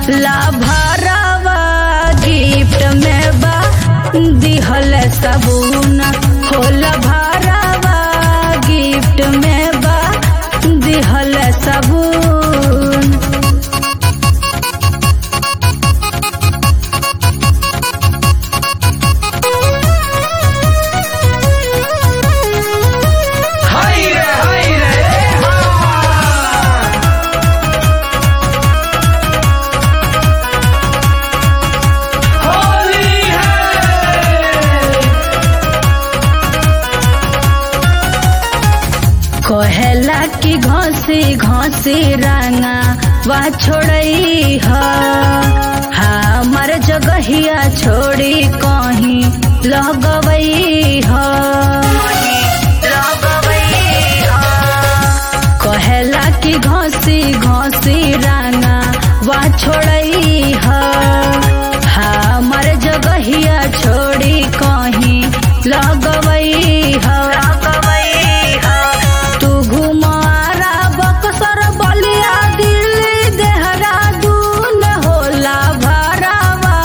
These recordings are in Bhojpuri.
लाभरवा गिफ्ट में बा दिहल सबून हो लाभरवा गिफ्ट में बा दिहल सबून हाय रे हाय रे हाँ। होली है कहेला कि घसी घसी रंगा वा छोड़ई ह हमर जगहिया छोड़ी कहीं लगवई ह कहेला कि घसी घसी रंगा वा छोड़ई ह हमर जगहिया छोड़ी कहीं लगवई ह तू घुमारा बक्सर बलिया दिल्ली देहरादून होला भरावा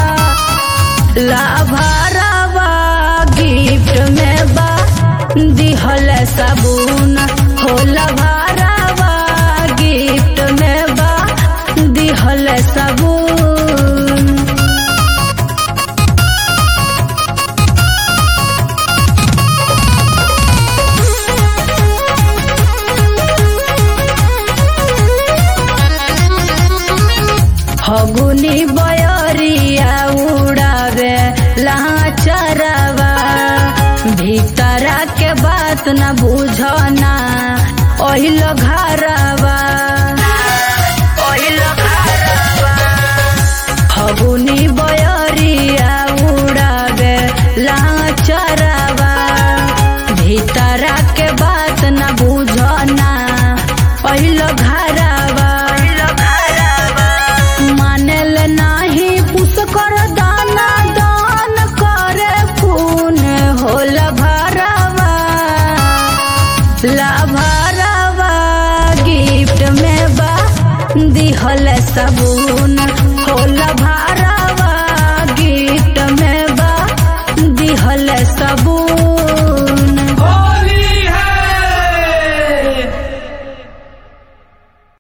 लाभरवा गिफ्ट में बा दिहल सबून होला भरावा गिफ्ट में बा दिहल सबून फगुनी बयरिया उड़ावे लाचरवा भीतरा के बात न बुझना ओहिल घरवा फगुनी बयरिया उड़ावे लाचरवा भीतरा के बात न बुझना ओहिल घरवा मानेल नाही पुस कर दाना दान करे खून होल भरवा लाभरवा गिफ्ट में बा दिहल सबून